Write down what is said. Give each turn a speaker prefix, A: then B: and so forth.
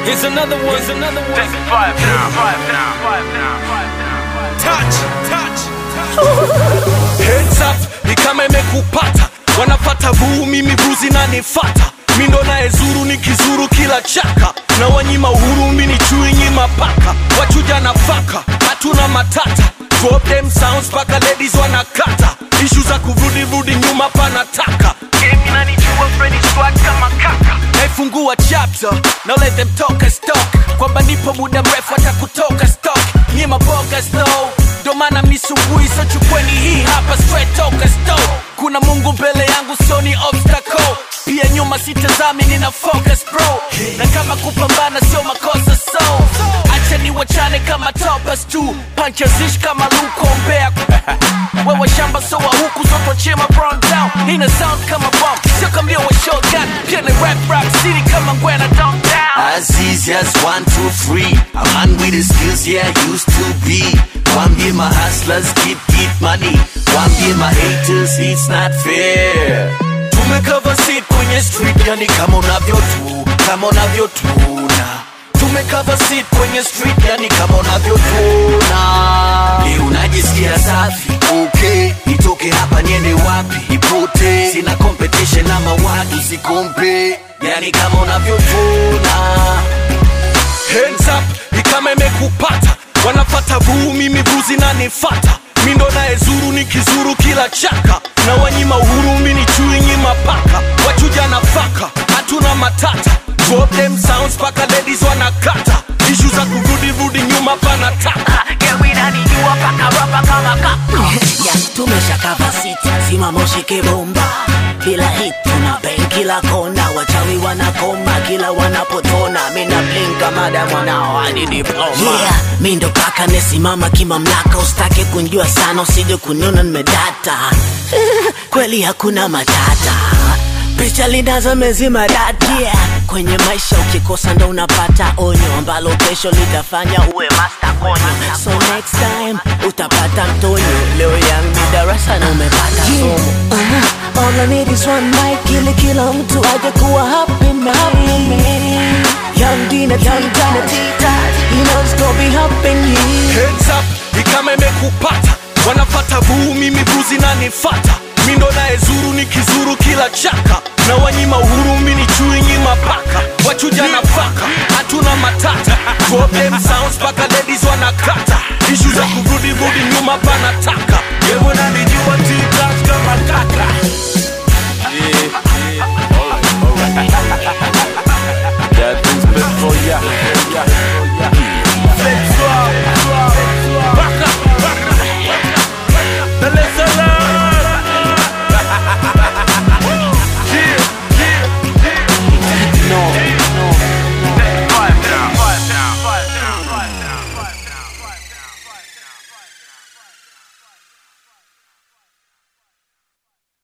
A: Here's another one. Here's another one.
B: Take five now. Five now. Five now. Five now.
A: Touch, touch. Heads up, ni kama imekupata. Wanapata vuu, mimi vuzi na nifata. Mi ndo naye zuru nikizuru kila chaka na wanyima uhuru, mi ni chui nyima paka. Wachuja nafaka, hatuna matata. Drop them sounds paka ladies wanakata. Ishu za kurudi rudi nyuma panataka.
B: Game inanijua Freddy swag kama kaka.
A: naifungua chapter now let them talk as talk kwamba nipo muda mrefu hata kutoka stock nyie maboga slow ndo maana misumbui so chukweni hii hapa straight toka store kuna mungu mbele yangu sio ni obstacle pia nyuma sitazami nina focus bro na kama kupambana sio makosa so acha ni wachane kama topas tu panchazish kama luko mbea wewe shamba so wa huku zoto chema brown down ina sound kama bomb sio kambia wa shotgun pia ni rap rap city kama ngwena downtown
C: As easy as one, two, three. A man with the skills, yeah, I used to be. One be my hustlers, keep, keep money. One be my haters, it's not fair.
A: tumekava seat kwenye street yani kama unavyotu kama unavyotuna tumekava seat kwenye street yani kama unavyotuna
C: Leo najisikia safi, okay. Nitoke hapa niende wapi? Nipote. Sina competition na mawadu, sikompe. Yani kama unavyotuna.
A: hands up ni kama imekupata wanafata vuu mimi vuzi na nifata mi ndo naye zuru nikizuru kila chaka na wanyima uhuru mi ni chui nyima paka wachuja nafaka hatuna matata drop them sounds paka ladies wanakata ishu za kurudi rudi nyuma panataka
B: Game inanijua paka rapa kama kaka.
D: ya tumeshakava siti simama ushike bomba bila hit tuna bang kila kona wachawi wanakoma kila wanapotona mina blinka mada mwanao hadi diploma yeah, mi ndo kaka nesimama kimamlaka usitake kunjua sana usije kuniona nimedata kweli hakuna matata picha linazo mezima dati yeah. kwenye maisha ukikosa ndo unapata onyo ambalo kesho litafanya uwe master konyo so next time utapata mtonyo leo yangu darasa na umepata somo uh, all I need is one mic ili kila mtu aje kuwa happy man Young Dina, Young Dina, Tita You know it's gonna be happening
A: Hands up, ni kama imekupata wanafata vuu mimi vuzi na nifata mi ndo naye zuru nikizuru kila chaka na wanyima uhuru mi ni chui nyima paka wachuja nafaka hatuna matata drop them sounds paka